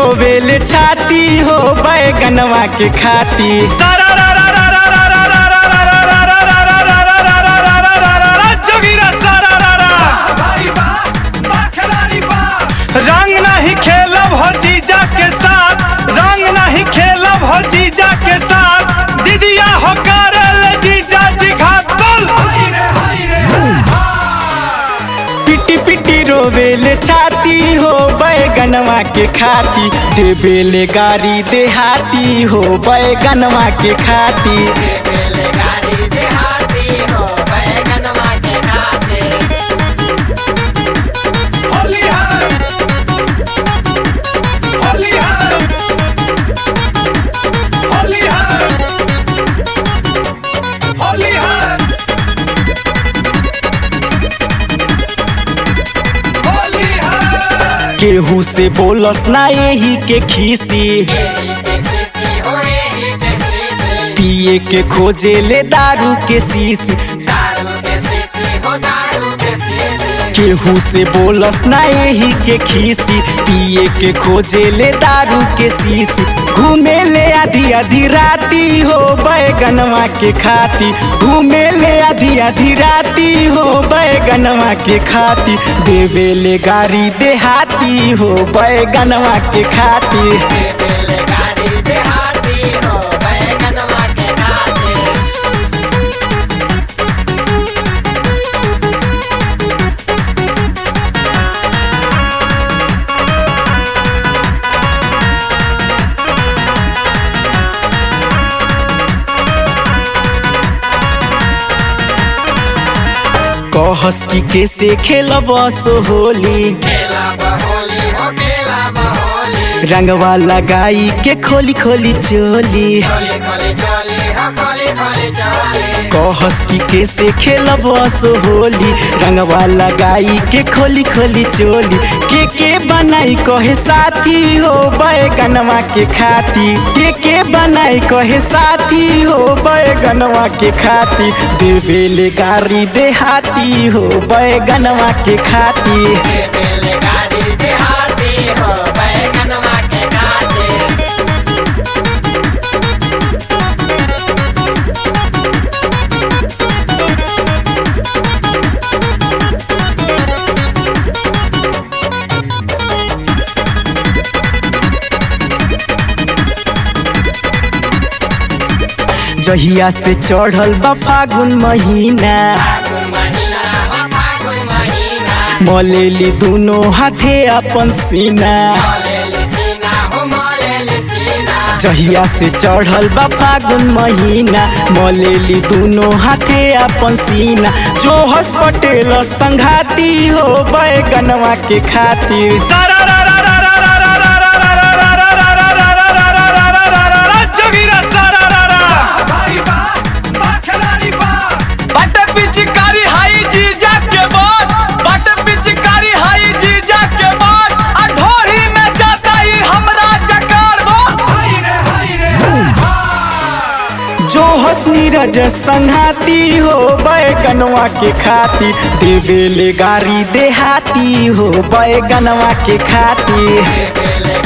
रोवेले छाती हो बैगनवा के खाती जोगिरा सारा रा रा रंग नहीं खेलब हो जीजा के साथ रंग नहीं खेलब हो जीजा के साथ दीदिया हो करल जीजा जी घात बोल पिटी पिटी रोवेले छाती हो बैगनवा के खाती देवेले गाड़ी देहाती हो बैगनवा के खाती गाड़ी देहाती हो बैगनवा के खाते होली है होली है होली है होली है होली है केहू से बोलस ना यही के खीसी देखी हो देखी पिए के खोजे ले दारू के शीशी दारू के शीशी हो दारू के शीशी केहू से बोलस ना यही के खीसी पिए के खोजे ले दारू के शीशी घूमे ले आधी आधी राती हो बैगनवा के खाती घूमे ले आधी आधी राती हो बैगनवा के खाती देवे ले गाड़ी देहाती हो बैगनवा के खाती बेले गाड़ी देहाती हो बैगनवा के खाते कहस की कैसे खेलब सो होली खेला बहोली हो खेला बहोली रंगवा लगाई के खोली खोली चोली खोली खोली चोली हो खोली खोली चोली कहस की कैसे खेलब सो होली रंगवा लगाई के खोली खोली चोली के के बनाई कहे साथी हो बैगनवा के खाती के के बनाई कहे साथी हो बैगनवा के खाती देवेले गाड़ी देहाती हो बैगनवा के खाती बेले गाड़ी देहाती हो बैगनवा के खाते जहिया से चढ़ल बा फागुन महीना फागुन महीना हो फागुन महीना मलेली दोनों हाथे अपन सीना मोलेली सीना हो मोलेली सीना जहिया से चढ़ल बा फागुन महीना मलेली दोनों हाथे अपन सीना जो हस पटेल संघाती हो बैगनवा के खातिर जोगिरा सारा रा रा बट पिचकारी हाई जीजा के बाद बट पिचकारी हाई जीजा के बाद आ ढोरी में जाता ही हमरा जकार बो जो हस नीरज संघाती हो बैगनवा के खातिर देवेले गाड़ी देहाती हो बैगनवा के खातिर बेले